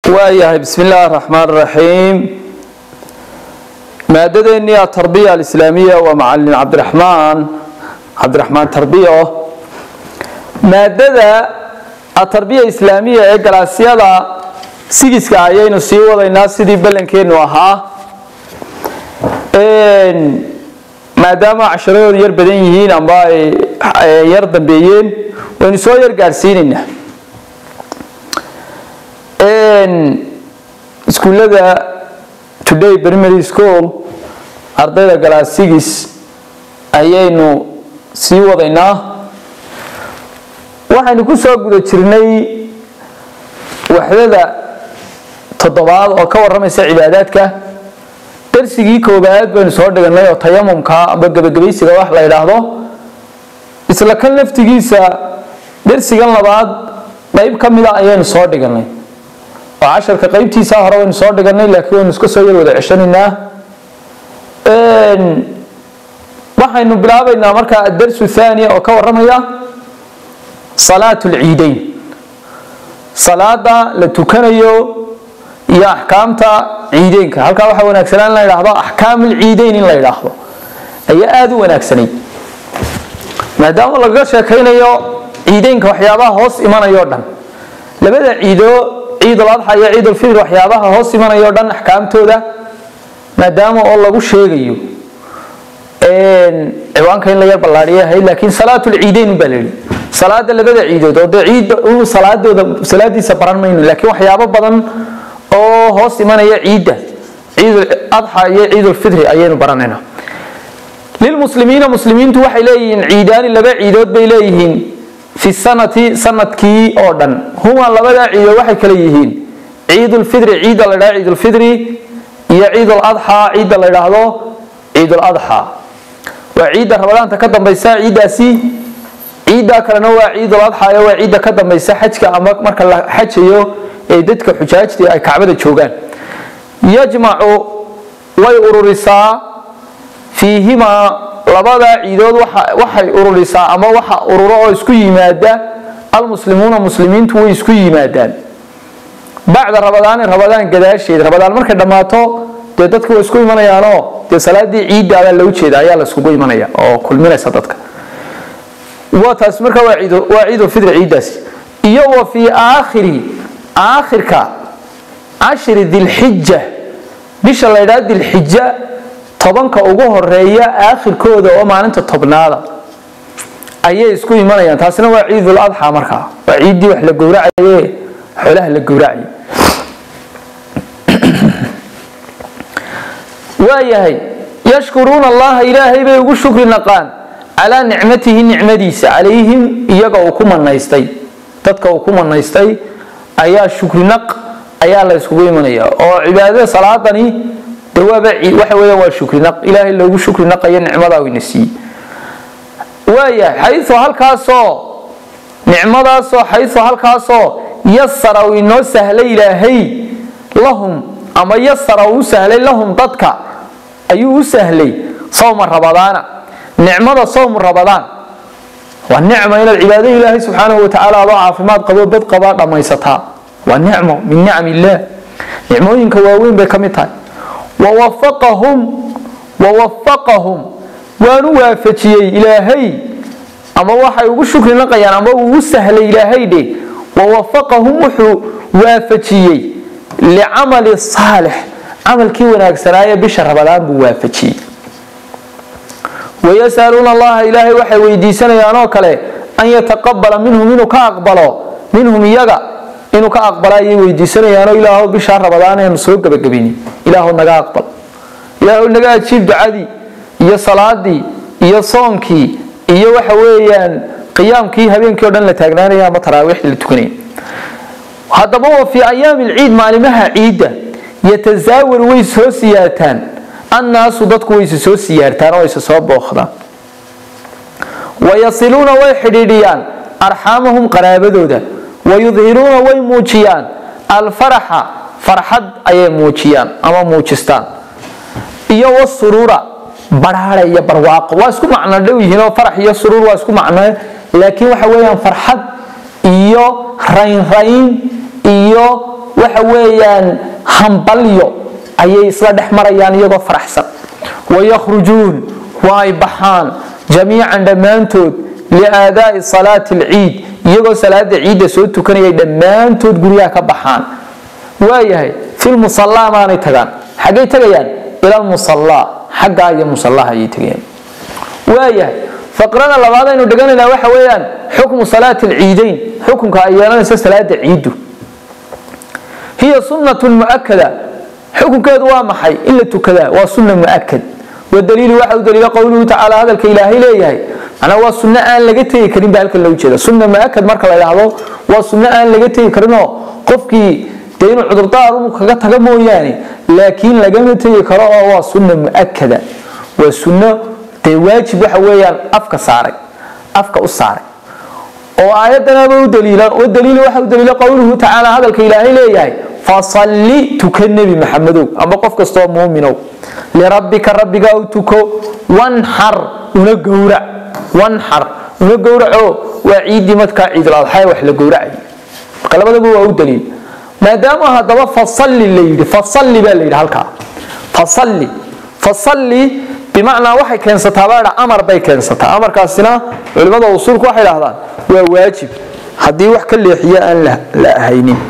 waayahay bismi illaahi araxmaan araxiim maadadeennii atarbiya alislaamiya waa macalin cabdiraxmaan cabdiraxmaan tarbiyo maadada atarbiya islaamiya ee galaasyada sigiska ayaynu sii wadaynaa sidii ballankeennu ahaa maadaama casharadoodu yar badan yihiin amba ay yar dambeeyeen waynu soo yar gaadhsiinaynaa iskuullada today primary school ardayda galaasigis ayaynu sii wadaynaa waxaynu ku soo guda jirnay waxdada toddobaad oo ka warramaysa cibaadaadka darsigii koobaad baynu soo dhiganay oo tayamumka amba gebagabaysiga wax la yidhaahdo isla kan laftigiisa darsigan labaad qayb ka mida ayaynu soo dhiganay oo casharka qaybtiisa hore waynu soo dhiganay laakiin waynu iska soo yar wada ceshanaynaa waxaynu bilaabaynaa markaa adarsu thaniya oo ka warramaya salaat lciideyn salaada la tukanayo iyo axkaamta ciideynka halkaa waxaa wanaagsanaa in la yidhaahdo axkaam alciideyn in la yidhaahdo ayaa aada u wanaagsanay maadaama lagaga sheekaynayo ciideynka waxyaabaha hoos imanayo dhan labada ciido ciidul adxa iyo ciidulfitr waxyaabaha hoos imanayo dhan axkaamtooda maadaama oo lagu sheegayo ciwaanka in la yar ballaadhiya ahayd laakiin salaatulciideyn baa layidhi salaada labada ciidood oo dee ciid salaadooda salaadiisa baran mayno laakiin waxyaabo badan oo hoos imanaya ciidda ciidul adxa iyo ciidulfitri ayaynu baranaynaa lilmuslimiina muslimiintu waxay leeyihiin ciidaani laba ciidood bay leeyihiin fi sanati sanadkii oo dhan huma labadaa ciidood waxay kale yihiin ciidulfitri ciidda la ydhahdo ciidulfitri iyo ciidul adxa ciidda la ydhaahdo ciidul adxa waa ciidda ramadaanta ka dambaysa ciiddaasi ciiddaa kalena waa ciidul adxa waa ciidda ka dambaysa xajka ama marka la xajayo ee dadka xujaajtii ay kacbada joogaan yajmacu way ururisaa fiihimaa labadaa ciidood waxay ururisaa ama waxa ururo oo isku yimaada almuslimuuna muslimiintu way isku yimaadaan bacda rabadaani rabadaan gadaasheed rabadaan markay dhammaato dee dadka way isku imanayaanoo dee salaadii ciidda ayaa loo jeeda ayaa la iskugu imanaya oo kulminaysa dadka waa taas marka waa ciidulfitri ciiddaasi iyo wa fii aakhiri aakhirka cashri dilxija bisha la ydhaha dilxija tobanka ugu horeeya aakhirkooda oo maalinta tobnaada ayay isku imanayaan taasina waa ciidul adxa markaa waa ciiddii wax la gowracaye xoolaha la gowracay waayahay yashkuruuna allaha ilaahay bay ugu shukri naqaan calaa nicmatihi nicmadiisa calayhim iyaga uu ku manaystay dadka uu ku manaystay ayaa shukrinaq ayaa la yskugu imanaya oo cibaadada salaadani de waaba waxa weeyaan waa shukrinaq ilaahay loogu shukri naqayo nicmadaa ina siiyey waayahay xayu halkaasoo nicmadaasoo xayu halkaasoo yasara uu inoo sahlay ilaahay lahum ama yasara uu u sahlay lahum dadka ayuu u sahlay sawma rabadaana nicmada sawmu rabadaan waa nicma inaad cibaado ilaahay subxaanahu watacaala adoo caafimaad qabo bad qabaa dhammaysataa waa nicmo min nicam illaah nicmooyinka waaweyn bay ka mid tahay wawafaqahum wawafaqahum waanu waafajiyey ilaahay ama waxay ugu shukri naqayaan ama uu u sahlay ilaahay dhe wawafaqahum wuxuu waafajiyey licamali saalix camalkii wanaagsanaaye bisha rabadaan buu waafajiyey wayasaluuna allaha ilaahay waxay weydiisanayaan oo kale an yataqabala minhum inuu ka aqbalo minhum iyaga inuu ka aqbala ayay weydiisanayaanoo ilaahu bishaa rabadaan eenu soo gebagabayni ilaahu naga aqbal ilaahu naga ajiib ducadii iyo salaadii iyo soonkii iyo waxa weeyaan qiyaamkii habeenkii o dhan la taagnaanaya ama taraawiixdii la tukanaya haddaba wa fii ayaami lciid maalimaha ciidda yatasaawaru way soo siyaataan annaasu dadku wayse soo siyaartaan oo ayse soo booqdaan wayasiluuna way xidhiidhiyaan arxaamahum qaraabadooda wayudhiruuna way muujiyaan alfaraxa farxad ayay muujiyaan ama muujistaan iyo wasuruura baraare iyo barwaaqo waa isku macno dhow yihiin oo farax iyo suruur waa isku macno laakiin waxa weeyaan farxad iyo raynrayn iyo waxa weeyaan hambalyo ayay isla dhex marayaan iyagoo faraxsan wayakhrujuun waa ay baxaan jamiican dhammaantood liaadaa'i salaati alciid iyagoo salaada ciidda soo tukanayay dhammaantood guryaha ka baxaan waayahay filmusallaa maanay tagaan xaggay tagayaan ila almusallaa xaggaa iyo musallaha ayay tagayaan waayahay faqrada labaad aynu dheganaynaa waxa weeyaan xukmu salaati alciidayn xukunka ay yeelanayso salaada ciiddu hiya sunnatun mu'akada xukunkeedu waa maxay in la tukadaa waa sunna mu'akad wadaliilu waxa u daliila qowluhu tacaala hadalka ilaahay leeyahay manaa waa sunno aan laga tegi karin ba halkan loo jeeda sunna mu'akad marka la idhaahdo waa sunno aan laga tegi karinoo qofkii dee inuu cudurdaar unu kaga taga mooyaane laakiin lagama tegi karo oo waa sunna mu'akada waa sunno dee waajib waxa weeyaan afka saaray afka u saaray oo aayaddanaba u daliila wadaliilu waxa u daliila qowluhu tacaala hadalka ilaahay leeyahay fasalli tuka nebi maxamedow amba qof kastoo muuminow lirabbika rabbiga u tuko wanxar una gowrac wanxar una gowraco waa ciiddii markaa ciiduladxaa wax la gowracay marka labadaba waa u daliil maadaama haddaba fasalli la yidhi fasalli baa la yidhi halkaa fasalli fasalli bimacnaa waxay keensataa baa amar bay keensataa amarkaasina culimmada usuulku waxay dhahdaan waa waajib haddii wax ka leexiyo aan la ahaynin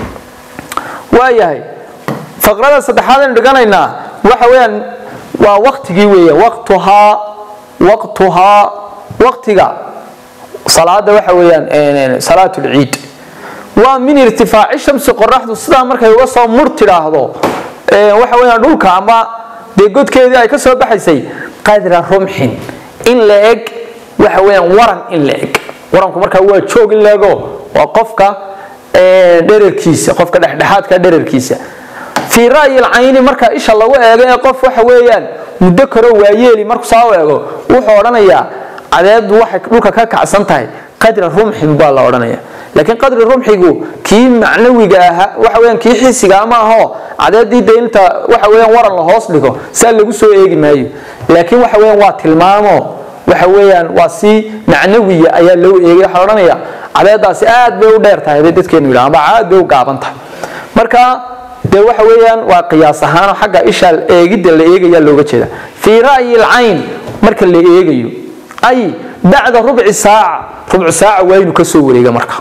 waayahay faqrada saddexaad aynu dhiganaynaa waxa weeyaan waa waktigii weeya waqtuhaa waqtuhaa waqtiga salaada waxa weeyaan salaatu lciid waa min irtifaaci shamsi qoraxdu sidaa markay uga soo mur tidhaahdo waxa weeyaan dhulka ama dee godkeedii ay ka soo baxaysay qadra rumxin in la eg waxa weeyaan waran in la eg waranku markaa waa joog in la ego waa qofka dherarkiisa qofka dhexdhexaadka dherarkiisa fii ra'yi lcayni marka isha lagu eego ee qof waxa weeyaan muddo karo waayeeli markuu saa u eego wuxuu odhanayaa cadeedu waxay dhulka ka kacsan tahay qadra rumxin baa la odhanaya laakiin qadri rumxigu kii macnawiga ahaa waxa weyaan kii xisiga ma aho cadeedii de inta waxa weyaan waran la hoos dhigo saa lagu soo eegi maayo laakiin waxa weyaan waa tilmaamo waxa weyaan waa si macnawiya ayaa loo eegay waxaa odhanaya cadeedaasi aad bay u dheer tahay bay dadkeenu yidhaha amba aad bay u gaaban tahay marka dee waxa weeyaan waa qiyaas ahaanoo xagga isha eegidda la eegaya looga jeeda fii ra'yi lcayn marka la eegayo ay bacda rubci saaca rubcu saaca waa inuu ka soo wareega marka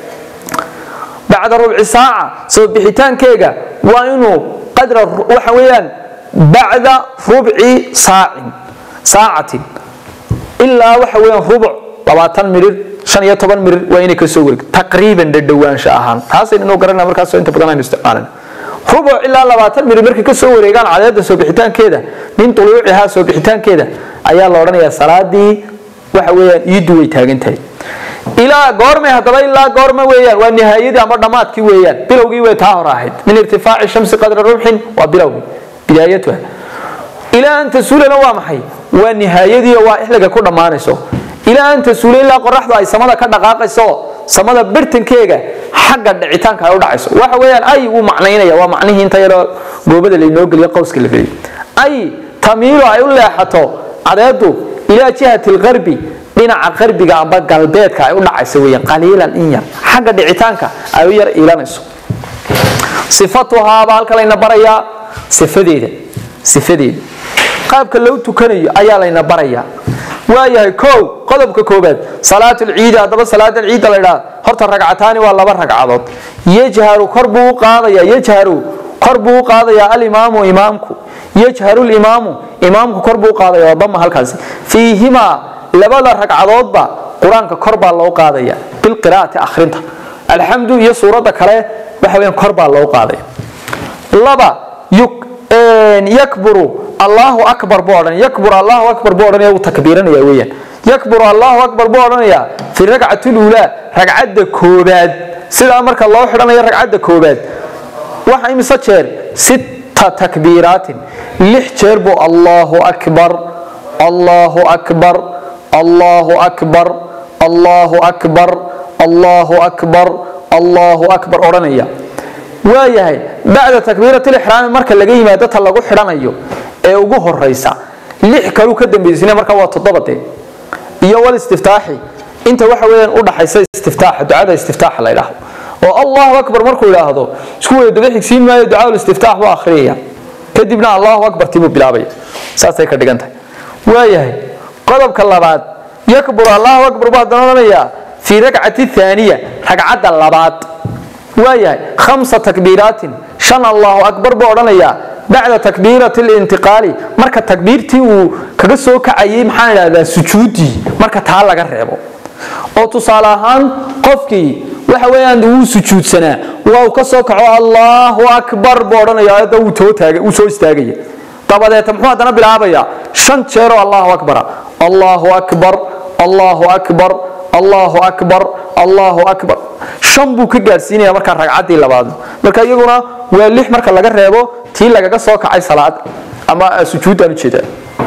bacda rubci saaca soo bixitaankeega waa inuu qadra waxa weeyaan bacda rubci saacin saacatin ilaa waxa weeyaan rubuc labaatan mirir shan iyo toban mirir waa inay ka soo wareegto taqriiban dhadhowaansho ahaan taasaynu inuu garanaa markaasoo inta badan aynu isticmaalin rubuc ilaa labaatan mirir markay ka soo wareegaan cadeedda soo bixitaankeeda min tuluucihaa soo bixitaankeeda ayaa la odhanayaa salaadii waxa weeyaan iiddu way taagan tahay ilaa goormay haddaba ilaa goorma weeyaan waa nihaayadii ama dhammaadkii weeyaan bilowgii way taa hor ahayd min irtifaaci shamsi qadra rumxin waa bilowgii bidaayatuha ilaa an tasuulana waa maxay waa nihaayadii waa ixliga ku dhammaanayso ilaa an tasuula ilaa qoraxdu ay samada ka dhaqaaqayso samada birtankeega xagga dhicitaanka ay u dhacayso waxa weeyaan ay wuu macnaynaya waa macnihii inta yaroo goobada laynoo geliyo qowska la geliyo ay tamiilo ay u leexato cadeedu ilaa jihati lqarbi dhinaca qarbiga amba galbeedka ay u dhacayso weeyaan qaliilan in yar xagga dhicitaanka ay u yar iilanayso sifatuhaaba halka layna barayaa sifadeeda sifadeeda qaabka loo tukanayo ayaa layna barayaa waayahay kow qodobka koobaad salaatu lciidi haddaba salaadan ciidda la ydhaha horta ragcataani waa laba ragcadood yajharu kor buu u qaadaya yajharu kor buu u qaadayaa alimaamu imaamku yajharu limaamu imaamku kor buu u qaadaya waa dama halkaasi fiihimaa labada ragcadoodba qur-aanka kor baa loo qaadaya bilqiraa'ati akhrinta alxamdu iyo suuradda kale waxa weyaan kor baa loo qaadaya laba yakburu allahu akbar buu odhanaya yakburu allahu akbar buu odhanaya wuu takbiiranaya weeyaan yakburu allahu akbar buu odhanaya fi ragcati lulaa ragcadda koobaad sidaa marka loo xidhanayo ragcadda koobaad waxa imise jeer sita takbiiraatin lix jeer buu allahu akbar allahu akbar allahu akbar allahu akbar allahu akbar allahu akbar odhanaya waayahay bacda takbiirat lixraami marka laga yimaado ta lagu xidhanayo ee ugu horaysa lix kaluu ka dambaysina marka waa toddobade iyo wal istiftaaxi inta waxa weeyaan u dhaxaysa istiftaaxa ducada istiftaaxa la yidhaahdo oo allahu akbar markuu idhaahdo isku wada daba xigsiin maayo ducaa istiftaax buu akhriyaya kadibna allahu akbar tibuu bilaabaya saasay ka dhigan tahay waayahay qodobka labaad yakbur allahu akbar buu haddana odhanayaa fii rakcati thaaniya ragcadda labaad waayahay khamsa takbiiraatin shan allahu akbar buu odhanayaa bacda takbiirati lintiqaali marka takbiirtii uu kaga soo kacayay maxaan idhahdaa sujuuddii marka taa laga reebo oo tusaale ahaan qofkii waxa weeyaan wuu sujuudsanaa waa uu ka soo kaco allahu akbar buu odhanaya ayadda wuu too taaga wuu soo istaagaya dabadeeta muxuu haddana bilaabayaa shan jeeroo allahu akbara allahu akbar allahu akbar allahu akbar allahu akbar shan buu ka gaadhsiinaya markaa ragcaddii labaad marka iyaguna waa lix marka laga reebo tii lagaga soo kacay salaad ama sujuuddaan ujeeda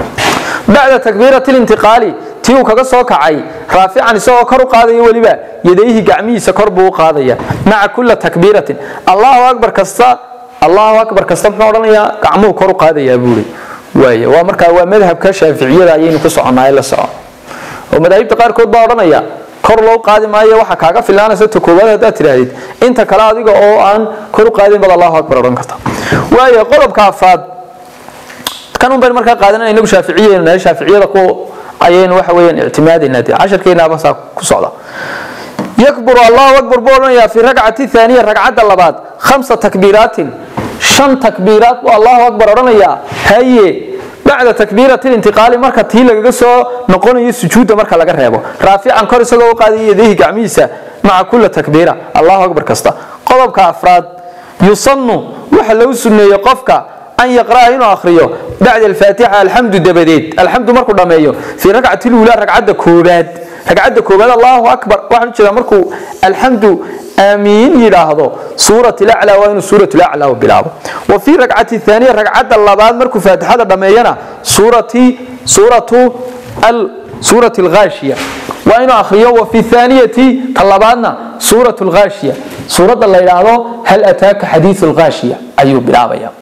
bacda takbiirati lintiqaali tii uu kaga soo kacay raafican isagoo kor u qaadaya weliba yadayhi gacmihiisa kor buu u qaadaya maca kula takbiiratin allahu akbar kasta allahu akbar kasta muxuu odhanayaa gacmuhu kor u qaadayaa buuri waay waa markaa waa madhabka shaaficiyada ayaynu ku soconaa la soco oo madaahibta qaarkood baa odhanaya kor loo qaadi maayo waxa kaaga filaanaysa ta koowaad haddaad tidhaahdid inta kale adiga oo aan kor u qaadin bad allahu akbar odhan karta waayo qodobka afaad kan un baynu markaa qaadanana inagu shaaficiyaynu nahay shaaficiyada ku ayaynu waxa weeyaan ictimaadaynaa dee casharkeenaaba saa ku socda yakburu allahu akbar buu odhanayaa fi rakcati thaaniya ragcadda labaad khamsa takbiiraatin shan takbiiraat buu allahu akbar odhanayaa haye bacda takbiirati lintiqaali marka tii lagaga soo noqonayo sujuudda marka laga reebo raafican kor isagoo u qaadaya yadayhi gacmihiisa maca kula takbiira allahu akbar kasta qodobka afraad yusannu waxa lagu sunneeyey qofka an yaqra'a inuu akhriyo bacda alfaatixa alxamdu dabadeed alxamdu markuu dhammeeyo fii rakcati luulaa ragcadda koobaad ragcadda koobaad allahu akbar waxaan ujeedaa markuu alxamdu aamiin yidhaahdo suurat laclaa waa inuu suurat laclaa bilaabo wa fii rakcati thaaniya ragcadda labaad markuu faatixada dhammeeyana suurati suuratu al suurat alghaashiya waa inuu akhriyo wa fi thaaniyati ta labaadna suurat alghaashiya suuradda la yidhaahdo hal ataaka xadiiu alghaashiya ayuu bilaabaya